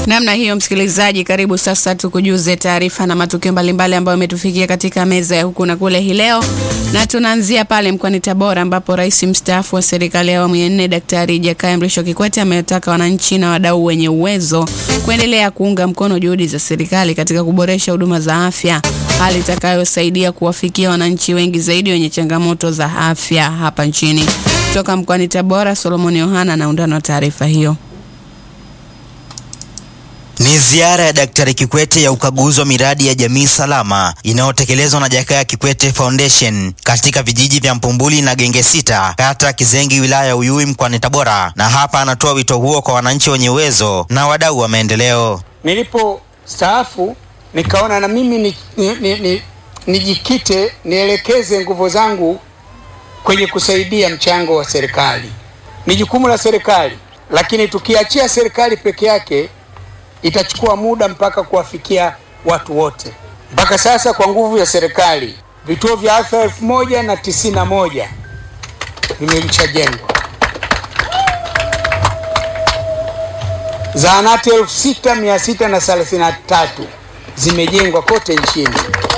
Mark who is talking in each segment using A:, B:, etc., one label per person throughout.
A: Namna hiyo, msikilizaji, karibu sasa tukujuze taarifa na matukio mbalimbali ambayo yametufikia katika meza ya huku na kule hii leo, na tunaanzia pale mkoani Tabora ambapo rais mstaafu wa serikali ya awamu ya nne Daktari Jakaya Mrisho Kikwete ametaka wananchi na wadau wenye uwezo kuendelea kuunga mkono juhudi za serikali katika kuboresha huduma za afya, hali itakayosaidia kuwafikia wananchi wengi zaidi wenye changamoto za afya hapa nchini. Kutoka mkoani Tabora, Solomon Yohana na undani wa taarifa hiyo.
B: Ni ziara ya Daktari Kikwete ya ukaguzi wa miradi ya jamii salama inayotekelezwa na Jakaya Kikwete Foundation katika vijiji vya Mpumbuli na Genge Sita, kata ya Kizengi, wilaya ya Uyui, mkoani Tabora, na hapa anatoa wito huo kwa wananchi wenye uwezo na wadau wa maendeleo.
C: Nilipo staafu nikaona na mimi ni, ni, ni, ni, nijikite nielekeze nguvu zangu kwenye kusaidia mchango wa serikali. Ni jukumu la serikali, lakini tukiachia serikali peke yake itachukua muda mpaka kuwafikia watu wote. Mpaka sasa kwa nguvu ya serikali vituo vya afya elfu moja na tisini na moja vimeshajengwa, zahanati elfu sita mia sita na thelathini na tatu zimejengwa kote nchini,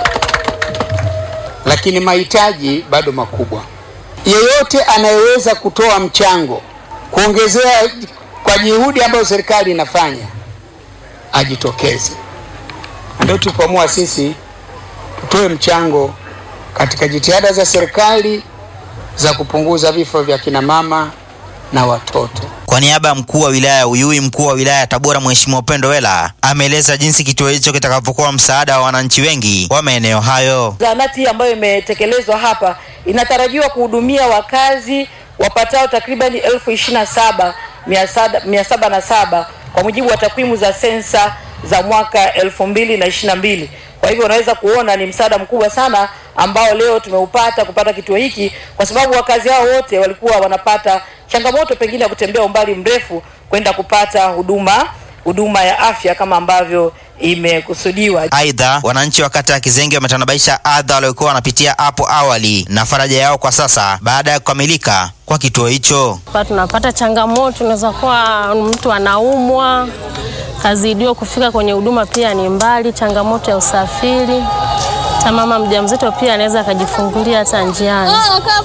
C: lakini mahitaji bado makubwa. Yeyote anayeweza kutoa mchango kuongezea kwa juhudi ambayo serikali inafanya ajitokeze. Ndio tulipoamua sisi tutoe mchango katika jitihada za serikali za kupunguza vifo vya kina mama na watoto.
B: Kwa niaba ya mkuu wa wilaya ya Uyui, mkuu wa wilaya ya Tabora Mheshimiwa Upendo Wela ameeleza jinsi kituo hicho kitakavyokuwa msaada wa wananchi wengi wa maeneo hayo.
D: Zahanati hii ambayo imetekelezwa hapa inatarajiwa kuhudumia wakazi wapatao takribani elfu ishirini na saba mia saba na saba kwa mujibu wa takwimu za sensa za mwaka elfu mbili na ishirini na mbili. Kwa hivyo unaweza kuona ni msaada mkubwa sana ambao leo tumeupata kupata kituo hiki, kwa sababu wakazi hao wote walikuwa wanapata changamoto pengine ya kutembea umbali mrefu kwenda kupata huduma huduma ya afya kama ambavyo imekusudiwa.
B: Aidha, wananchi wa kata ya Kizenge wametanabaisha adha waliokuwa wanapitia hapo awali na faraja yao kwa sasa baada ya kukamilika kwa kituo hicho.
E: Pa tunapata changamoto, unaweza kuwa mtu anaumwa, kazi iliyo kufika kwenye huduma pia ni mbali, changamoto ya usafiri. Hata mama mjamzito pia anaweza akajifungulia hata njiani,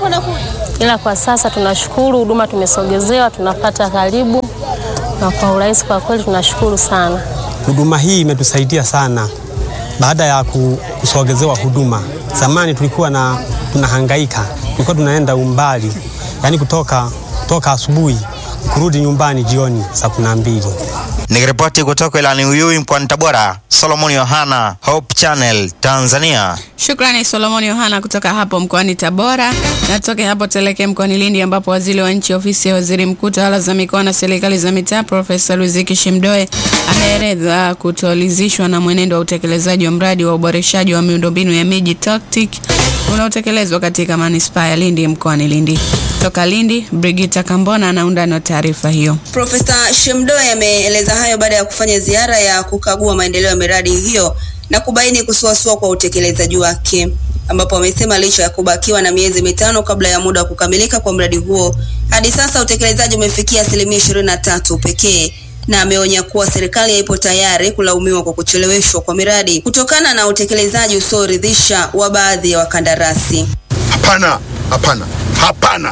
E: ila kwa sasa tunashukuru, huduma tumesogezewa, tunapata karibu na kwa urahisi. Kwa kweli tunashukuru sana.
F: Huduma hii imetusaidia sana baada ya kusogezewa huduma. Zamani tulikuwa na tunahangaika, tulikuwa tunaenda umbali, yaani kutoka, kutoka asubuhi kurudi nyumbani jioni saa kumi na mbili.
B: Nikiripoti kutoka ilani Uyui mkoani Tabora, Solomon Yohana, Hope Channel, Tanzania.
A: Shukrani Solomon Yohana kutoka hapo mkoani Tabora. Na tutoke hapo tuelekee mkoani Lindi ambapo waziri wa nchi ofisi ya waziri mkuu tawala za mikoa na serikali za mitaa Profesa Luziki Shemdoe ameeleza kutolizishwa na mwenendo wa utekelezaji wa mradi wa uboreshaji wa miundombinu ya miji TOCTIC unaotekelezwa katika manispaa ya Lindi mkoani Lindi. Toka Lindi, Brigita Kambona na undani wa taarifa hiyo.
G: Profesa Shemdoe ameeleza hayo baada ya kufanya ziara ya kukagua maendeleo ya miradi hiyo na kubaini kusuasua kwa utekelezaji wake, ambapo amesema licha ya kubakiwa na miezi mitano kabla ya muda wa kukamilika kwa mradi huo, hadi sasa utekelezaji umefikia asilimia ishirini na tatu pekee na ameonya kuwa serikali haipo tayari kulaumiwa kwa kucheleweshwa kwa miradi kutokana na utekelezaji usioridhisha wa baadhi ya wakandarasi.
H: Hapana, hapana, hapana.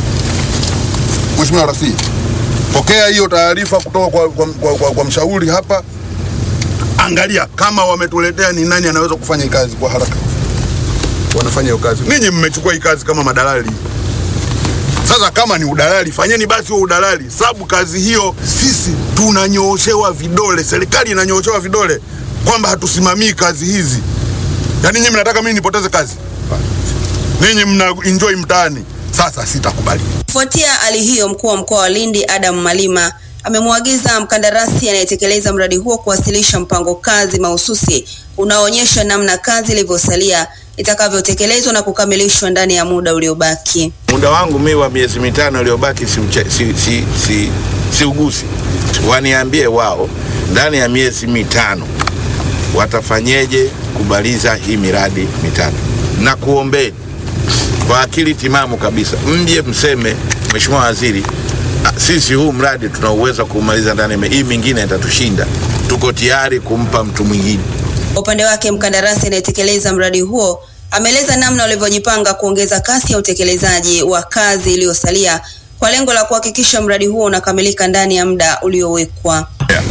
H: Mheshimiwa Rasi, pokea hiyo taarifa kutoka kwa, kwa, kwa, kwa, kwa mshauri hapa. Angalia kama wametuletea ni nani anaweza kufanya hii kazi kwa haraka, wanafanya hiyo kazi. Ninyi mmechukua hii kazi kama madalali. Sasa kama ni udalali, fanyeni basi huo udalali, sababu kazi hiyo sisi tunanyooshewa vidole, serikali inanyooshewa vidole kwamba hatusimamii kazi hizi. Yaani nyinyi mnataka mimi nipoteze kazi? Ninyi mna enjoy mtaani. Sasa sitakubali.
G: Kufuatia hali hiyo, mkuu wa mkoa wa Lindi Adam Malima amemwagiza mkandarasi anayetekeleza mradi huo kuwasilisha mpango kazi mahususi unaoonyesha namna kazi ilivyosalia itakavyotekelezwa na kukamilishwa ndani ya muda uliobaki.
I: Muda wangu mimi wa miezi mitano iliyobaki si, uche- si, si, si, si ugusi. Waniambie wao ndani ya miezi mitano watafanyeje kumaliza hii miradi mitano, na kuombeni kwa akili timamu kabisa, mje mseme, Mheshimiwa Waziri, ah, sisi huu mradi tuna uwezo wa kuumaliza ndani ya hii mingine itatushinda. tuko tayari kumpa mtu mwingine.
G: Kwa upande wake, mkandarasi anayetekeleza mradi huo ameeleza namna walivyojipanga kuongeza kasi ya utekelezaji wa kazi iliyosalia kwa lengo la kuhakikisha mradi huo unakamilika ndani ya muda uliowekwa.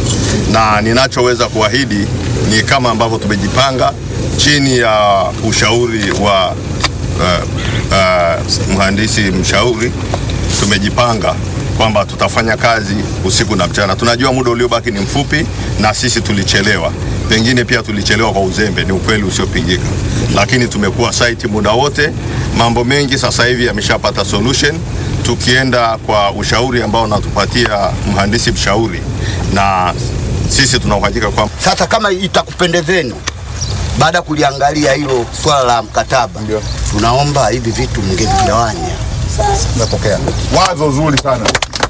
J: na ninachoweza kuahidi ni kama ambavyo tumejipanga chini ya ushauri wa uh, uh, mhandisi mshauri. Tumejipanga kwamba tutafanya kazi usiku na mchana. Tunajua muda uliobaki ni mfupi, na sisi tulichelewa, pengine pia tulichelewa kwa uzembe, ni ukweli usiopingika, lakini tumekuwa site muda wote. Mambo mengi sasa hivi yameshapata solution, tukienda kwa ushauri ambao unatupatia mhandisi mshauri, na sisi tuna uhakika kwamba
K: Sasa kama itakupendezeni, baada ya kuliangalia hilo swala la mkataba, tunaomba hivi vitu mngevigawanya.
J: tumepokea wazo zuri sana.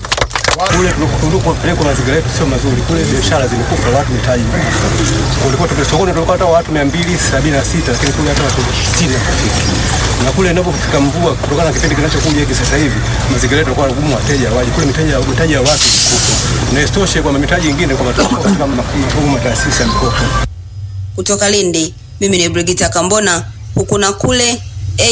F: Kule tulikopelekwa mazingira yetu sio mazuri, kule biashara zimekufa, watu mitaji kulikuwa tume sokoni tulikuwa hata watu 276 lakini kule hata watu 60 kufika. Na kule inapofika mvua, kutokana na kipindi kinachokuja hiki sasa hivi, mazingira yetu yanakuwa magumu, wateja waje kule, mitaji mitaji ya watu mikufu, na isitoshe kwa mitaji ingine kwa matoka katika mafungu mataasisi ya mikopo.
G: Kutoka Lindi, mimi ni Brigita Kambona, huku na kule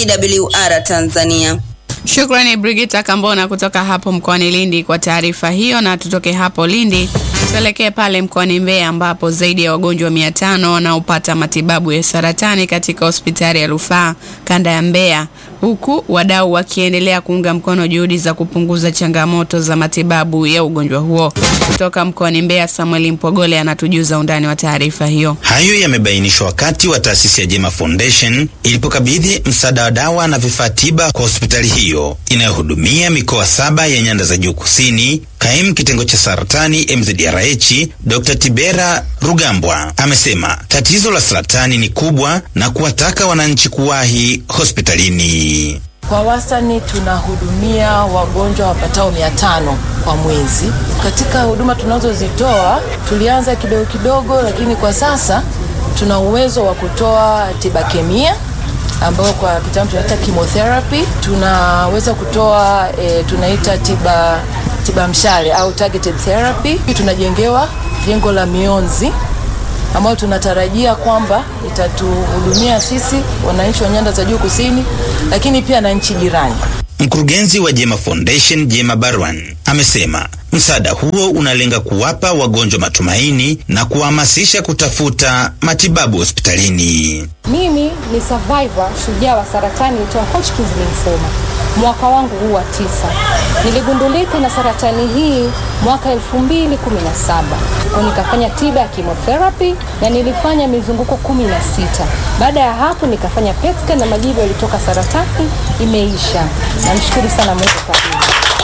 G: AWR Tanzania.
A: Shukrani Brigita Kambona kutoka hapo mkoani Lindi kwa taarifa hiyo, na tutoke hapo Lindi tuelekee pale mkoani Mbeya ambapo zaidi ya wagonjwa mia tano wanaopata matibabu ya saratani katika hospitali ya rufaa kanda ya Mbeya, huku wadau wakiendelea kuunga mkono juhudi za kupunguza changamoto za matibabu ya ugonjwa huo. Kutoka mkoani Mbeya, Samuel Mpogole anatujuza undani wa taarifa hiyo.
L: Hayo yamebainishwa wakati wa taasisi ya Jema Foundation ilipokabidhi msaada wa dawa na vifaa tiba kwa hospitali hiyo inayohudumia mikoa saba ya nyanda za juu kusini. Kaimu kitengo cha saratani MZRH Dr. Tibera Rugambwa amesema tatizo la saratani ni kubwa na kuwataka wananchi kuwahi hospitalini.
M: Kwa wastani tunahudumia wagonjwa wapatao mia tano kwa mwezi. Katika huduma tunazozitoa tulianza kidogo kidogo, lakini kwa sasa tuna uwezo wa kutoa tiba kemia ambayo kwa kitaalamu tunaita chemotherapy. Tunaweza kutoa e, tunaita tiba tiba mshale au targeted therapy. Tunajengewa jengo la mionzi ambayo tunatarajia kwamba itatuhudumia sisi wananchi wa nyanda za juu kusini, lakini pia na nchi jirani.
L: Mkurugenzi wa Jema Foundation Jema Barwan amesema msaada huo unalenga kuwapa wagonjwa matumaini na kuwahamasisha kutafuta matibabu hospitalini.
N: Mimi ni survivor shujaa wa saratani ya Hodgkin's lymphoma. Mwaka wangu huu wa tisa niligundulika na saratani hii mwaka 2017 kwa nikafanya tiba ya chemotherapy na nilifanya mizunguko 16. Baada ya hapo nikafanya PET scan na majibu yalitoka saratani imeisha. Namshukuru sana Mungu kwa hilo.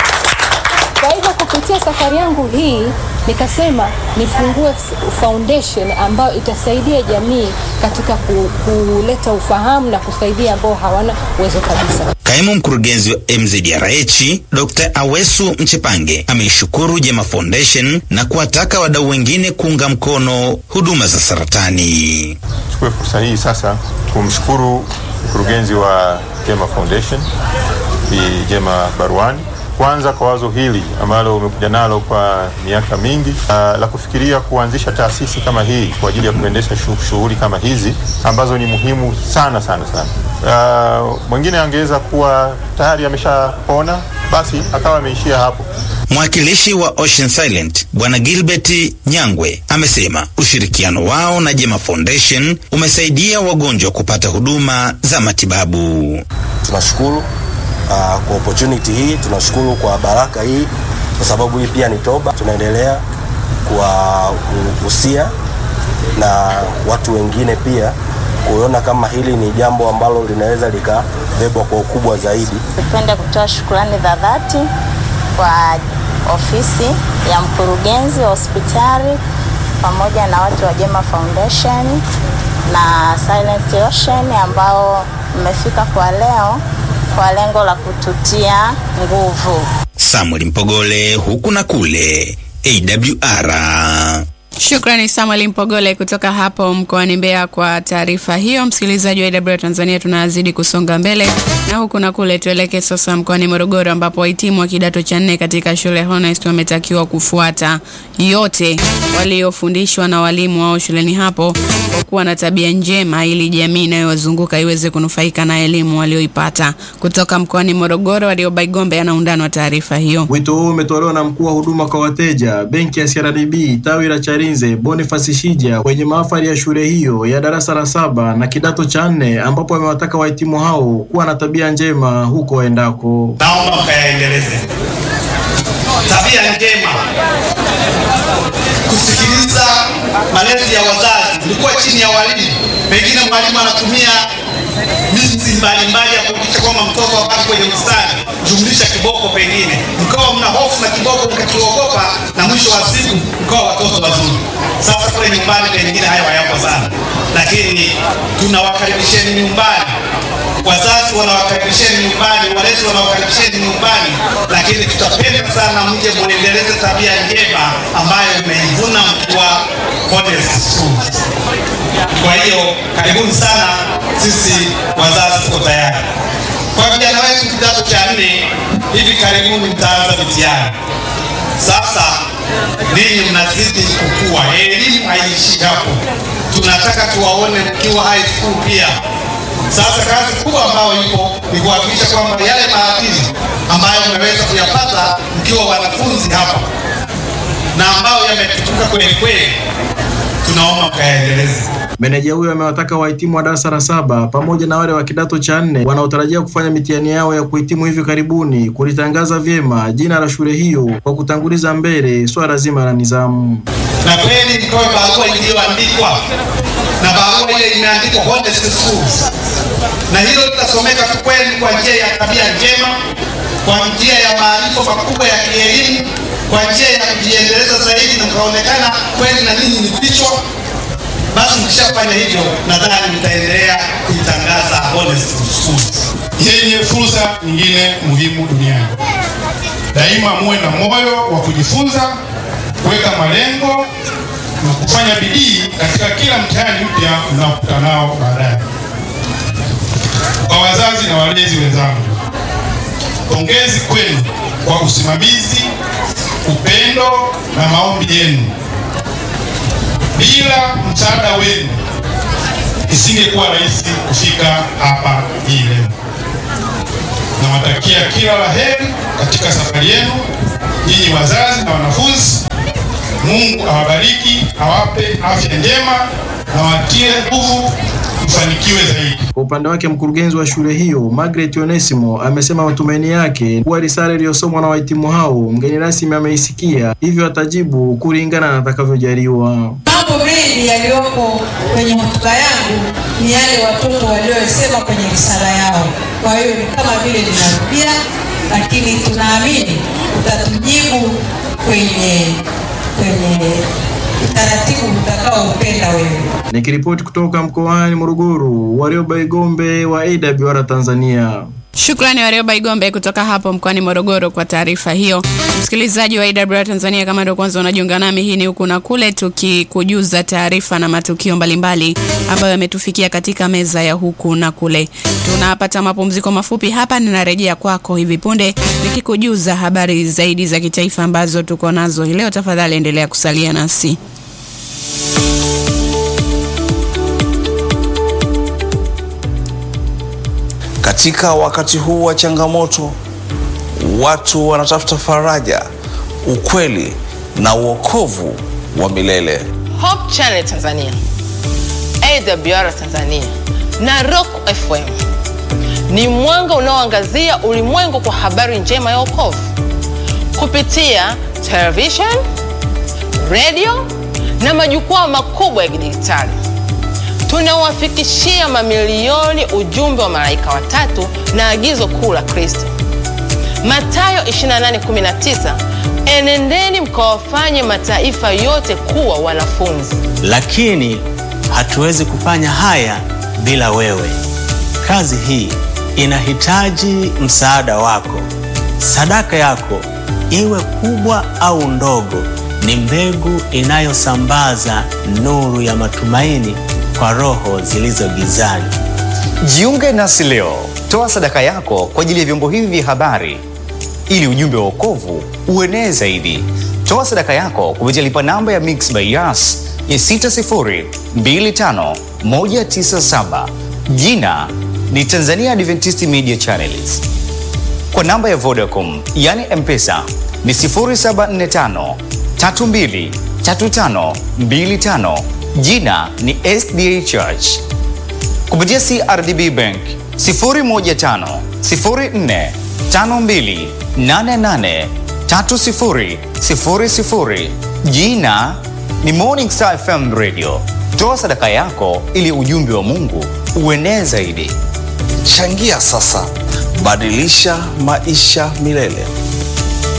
N: Kwa hivyo kupitia safari yangu hii nikasema nifungue foundation ambayo itasaidia jamii katika ku, kuleta ufahamu na kusaidia ambao hawana uwezo kabisa.
L: Kaimu mkurugenzi wa MZRH Dr. Awesu Mchepange ameishukuru Jema Foundation na kuwataka wadau wengine kuunga mkono huduma za saratani.
O: Chukue fursa hii sasa kumshukuru mkurugenzi wa Jema Foundation Bi Jema Barwani kwanza kwa wazo hili ambalo umekuja nalo kwa miaka mingi uh, la kufikiria kuanzisha taasisi kama hii kwa ajili ya kuendesha shughuli kama hizi ambazo ni muhimu sana sana sana. Uh, mwingine angeweza kuwa tayari ameshapona basi akawa ameishia hapo.
L: Mwakilishi wa Ocean Silent Bwana Gilbert Nyangwe amesema ushirikiano wao na Jema Foundation umesaidia wagonjwa kupata huduma za matibabu.
P: Tunashukuru uh, kwa opportunity hii, tunashukuru kwa baraka hii, kwa sababu hii pia ni toba. Tunaendelea kuwahusia na watu wengine pia kuona kama hili ni jambo ambalo linaweza likabebwa kwa ukubwa zaidi.
Q: Nipende kutoa shukrani za dhati kwa ofisi ya mkurugenzi wa hospitali pamoja na watu wa Jema Foundation na Silent Ocean ambao mmefika kwa leo kwa lengo la kututia nguvu.
L: Samuel Mpogole huku na kule AWR.
A: Shukrani Samuel Mpogole kutoka hapo mkoani Mbeya kwa taarifa hiyo. Msikilizaji wa AWR Tanzania, tunazidi kusonga mbele na huku na kule. Tuelekee sasa mkoani Morogoro ambapo wahitimu wa kidato cha nne katika shule ya Honest wametakiwa kufuata yote waliofundishwa na walimu wao shuleni hapo kwa kuwa na tabia njema ili jamii inayowazunguka iweze kunufaika na elimu walioipata. Kutoka mkoani Morogoro, Warioba Igombe anaundana wa taarifa hiyo.
R: Wito huu umetolewa na mkuu wa huduma kwa wateja benki ya CRDB tawi la Charinze Boniface Shija kwenye mahafali ya shule hiyo ya darasa la saba na kidato cha nne ambapo amewataka wahitimu hao kuwa na tabia njema huko waendako.
S: Naomba mkayaendeleze tabia njema, kusikiliza malezi ya wazazi. Ulikuwa chini ya walimu, pengine mwalimu anatumia miti mbalimbali ya kuhakikisha kwamba mtoto abaki kwenye mstari, jumlisha kiboko, pengine mkawa mna hofu na kiboko mkakiogopa, na mwisho wa siku mkawa watoto wazuri. Sasa kule nyumbani pengine hayo hayapo sana, lakini tunawakaribisheni nyumbani wazazi wanawakaribisheni nyumbani, walezi wanawakaribisheni nyumbani, lakini tutapenda sana mje muendeleze tabia njema ambayo mmeivuna mkiwa Honest Schools. Kwa hiyo karibuni sana, sisi wazazi tuko tayari. Kwa vijana wetu kidato cha nne, hivi karibuni mtaanza mitihani. Sasa ninyi mnazidi kukua, elimu haiishi hapo, tunataka tuwaone mkiwa high school pia. Sasa kazi kubwa ambayo ipo ni kuhakikisha kwamba yale maadili ambayo mmeweza kuyapata mkiwa wanafunzi hapa na ambayo yametukuka kweli kweli, tunaomba mkayaendeleze.
R: Meneja huyo amewataka wahitimu wa darasa la saba pamoja na wale wa kidato cha nne wanaotarajia kufanya mitihani yao ya kuhitimu hivi karibuni kulitangaza vyema jina la shule hiyo kwa kutanguliza mbele swala zima la nidhamu.
S: Na kweli mtoe barua iliyoandikwa na barua ile imeandikwa Honest Schools, na hilo litasomeka tu kweli kwa njia ya tabia njema, kwa njia ya maarifa makubwa ya kielimu, kwa njia ya kujiendeleza zaidi, na mkaonekana kweli na ninyi ni vichwa basi mkishafanya hivyo, nadhani mtaendelea kuitangaza Honest Schools
T: yenye fursa nyingine muhimu duniani. Daima muwe na moyo wa kujifunza, kuweka malengo na kufanya bidii katika kila mtihani mpya mnaokutana nao baadaye. Kwa wazazi na walezi wenzangu, pongezi kwenu kwa usimamizi, upendo na maombi yenu. Bila msaada wenu isingekuwa rahisi kufika hapa hii leo. Nawatakia kila la heri katika safari yenu, nyinyi wazazi na wanafunzi. Mungu awabariki, awape afya njema na watie nguvu mfanikiwe zaidi.
R: Kwa upande wake mkurugenzi wa shule hiyo Margaret Onesimo amesema matumaini yake kuwa risala iliyosomwa na wahitimu hao mgeni rasmi ameisikia, hivyo atajibu kulingana na atakavyojaliwa.
U: Mambo mengi yaliyoko kwenye hotuba yangu ni yale watoto waliosema kwenye risala yao. Kwa hiyo ni kama vile ninarudia, lakini tunaamini utatujibu kwenye kwenye utaratibu utakaoupenda wewe.
R: Nikiripoti kutoka mkoani Morogoro, Warioba Igombe wa AWR Tanzania.
A: Shukrani Warioba Igombe kutoka hapo mkoani Morogoro kwa taarifa hiyo. Msikilizaji wa AWR Tanzania, kama ndio kwanza unajiunga nami, hii ni huku na kule, tukikujuza taarifa na matukio mbalimbali ambayo yametufikia katika meza ya huku na kule. Tunapata mapumziko mafupi hapa, ninarejea kwako hivi punde nikikujuza habari zaidi za kitaifa ambazo tuko nazo hii leo. Tafadhali endelea kusalia nasi.
V: Katika wakati huu wa changamoto, watu wanatafuta faraja, ukweli na uokovu wa milele.
W: Hope Channel Tanzania, AWR Tanzania na Rock FM ni mwanga unaoangazia ulimwengu kwa habari njema ya wokovu kupitia television, radio na majukwaa makubwa ya kidijitali. Tunawafikishia mamilioni ujumbe wa malaika watatu na agizo kuu la Kristo, Mathayo 28:19, enendeni mkawafanye mataifa yote kuwa wanafunzi.
X: Lakini hatuwezi kufanya haya bila wewe. Kazi hii inahitaji msaada wako. Sadaka yako iwe kubwa au ndogo, ni mbegu inayosambaza nuru ya matumaini kwa roho zilizo gizani.
B: Jiunge nasi leo, toa sadaka yako kwa ajili ya vyombo hivi vya habari ili ujumbe wa wokovu uenee zaidi. Toa sadaka yako kupitia lipa namba ya Mix by Yas ya 6025197 jina ni Tanzania Adventist Media Channels. Kwa namba ya Vodacom yani M-Pesa ni 0745 32 35 25 jina ni SDA Church. Kupitia CRDB Bank 015 04 52 88 30 00 jina ni Morning Star FM Radio. Toa sadaka yako ili ujumbe wa Mungu uenee zaidi.
V: Changia sasa, badilisha maisha milele.